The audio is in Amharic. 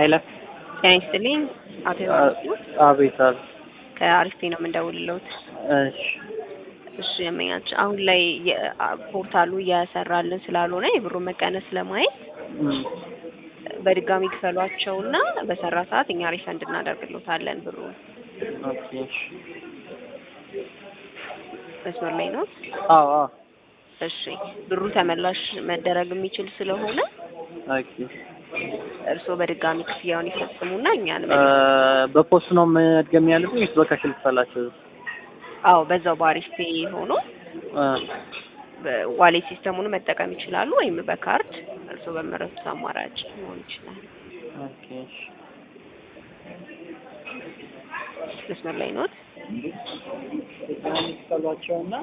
ኃይለ ጤና ይስጥልኝ አቶ ዮሐንስ አቤት አቤት። ከአሪፍ ነው የምንደውልለውት። እሺ እሺ የመኛች አሁን ላይ የ- ፖርታሉ እየሰራልን ስላልሆነ የብሩን መቀነስ ለማየት እም፣ በድጋሚ ክፈሏቸውና በሰራ ሰዓት እኛ ሪፈንድ እናደርግሎታለን ብሩን። ኦኬ እሺ። መስመር ላይ ነው። አዎ አዎ። እሺ ብሩ ተመላሽ መደረግ የሚችል ስለሆነ ኦኬ እርስዎ በድጋሚ ክፍያውን ይፈጽሙና እኛን እ፣ በፖስት ነው መድገም ያለብኝ ወይስ በካሽ ልክፈላቸው? አዎ በዛው በአሪፍ ፔ ሆኖ እ፣ ዋሌት ሲስተሙን መጠቀም ይችላሉ፣ ወይም በካርድ እርስዎ በመረጡት አማራጭ ሊሆን ይችላል። ኦኬ እሺ። መስመር ላይ ኖት። ልክፈሏቸውና